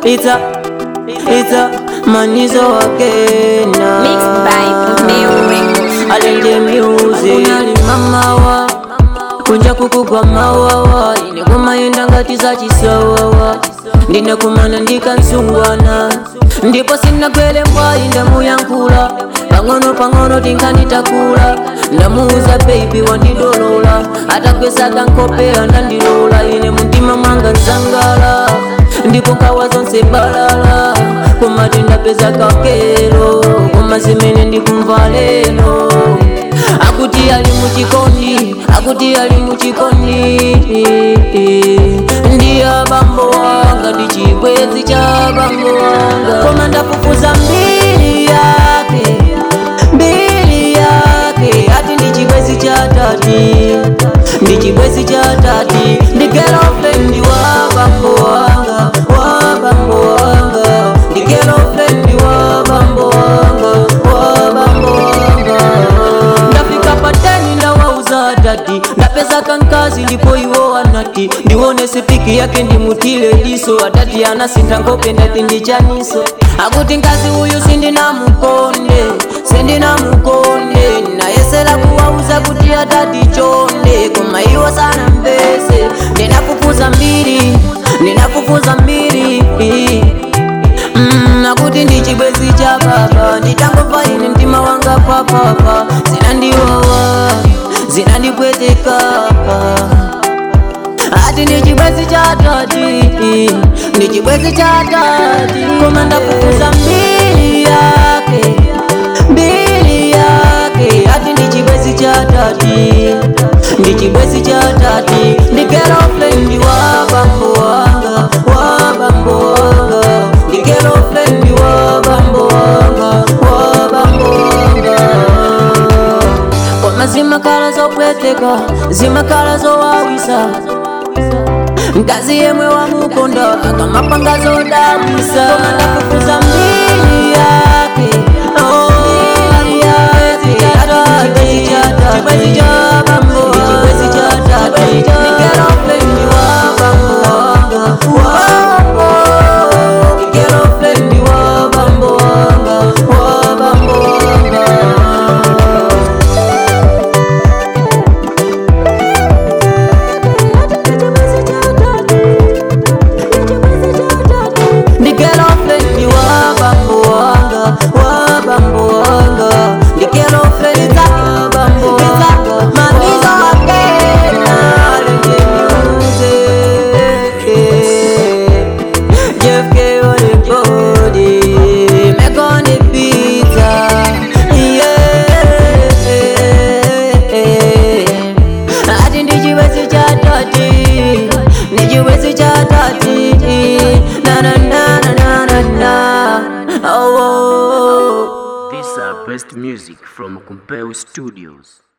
ita ita manizo wakena Mixed by Meo Records. alende music unali mamawa kunja kukugwa mawawa ine kumayenda ngati za chisawawa ndinakumana ndikansungwana ndipo sinagwele mbwayi ndamuyankhula pang'ono pang'ono tinkanitakula ndamuuza baby wandidolola atakwesaka nkopera ndandilola ine mumtima mwanga nzangala ndipo nkhawa zonse balala kumati ndapeza kakelo koma zimene ndikumva lero akuti ali muchikondi akuti ali muchikondi ndiye bambo wanga ndi chibwezi cha bambo wanga koma ndafufuza mbili yake mbili yake ati ndi chibwezi cha tati ndi chibwezi cha tati ndi girlfriend wa bambo wanga wa bambo wanga ndi girlfriend wa bambo wanga wa bambo wanga ndafika pateni ndawauza dadi ndapeza kankazi ndipo iwo anati ndione sipiki yake ndimutile diso atati anasintha nkhope ndati ndichaniso akuti nkazi uyu sindinamukonde sindinamukonde nayesera kuwauza kuti atati chonde koma iwo sana mbese ndinafufuza mbiri ndinafufuza mbiri Mm, akuti ndi chibwezi cha baba nditangomva ine mtima wanga papapa zinandiwawa zinandipweteka ati ndi chibwezi cha tati ndi chibwezi cha tati koma ndafufuza mbili yake mbili yake ati ndi chibwezi cha tati ndi chibwezi cha tati ndi girlfriend wa bambo wanga wa bambo wanga ndi girlfriend wa bambo wanga wa bambo wanga koma zimakhala zopweteka zimakhala zowawisa mkazi yemwe wamukonda akamapanga zodabwisa koma ndafufuza mbili yake oh, mbili yake ati chibwezi cha tati chibwezi cha bambo chibwezi cha tati ni girlfriend wa bambo wanga wa bambo ni girlfriend wa bambo wanga wa bambo wanga Ndi girlfriend wa bambo wanga wa bambo wanga Ndi girlfriend wa bambo wanga Mamizo wakena Lenje music Jeff K on the body Make on the pizza Yeah Ati ndi chibwezi cha tati Ndi chibwezi cha tati Na na na na na na na Oh, oh, oh. These are best music from Compel Studios.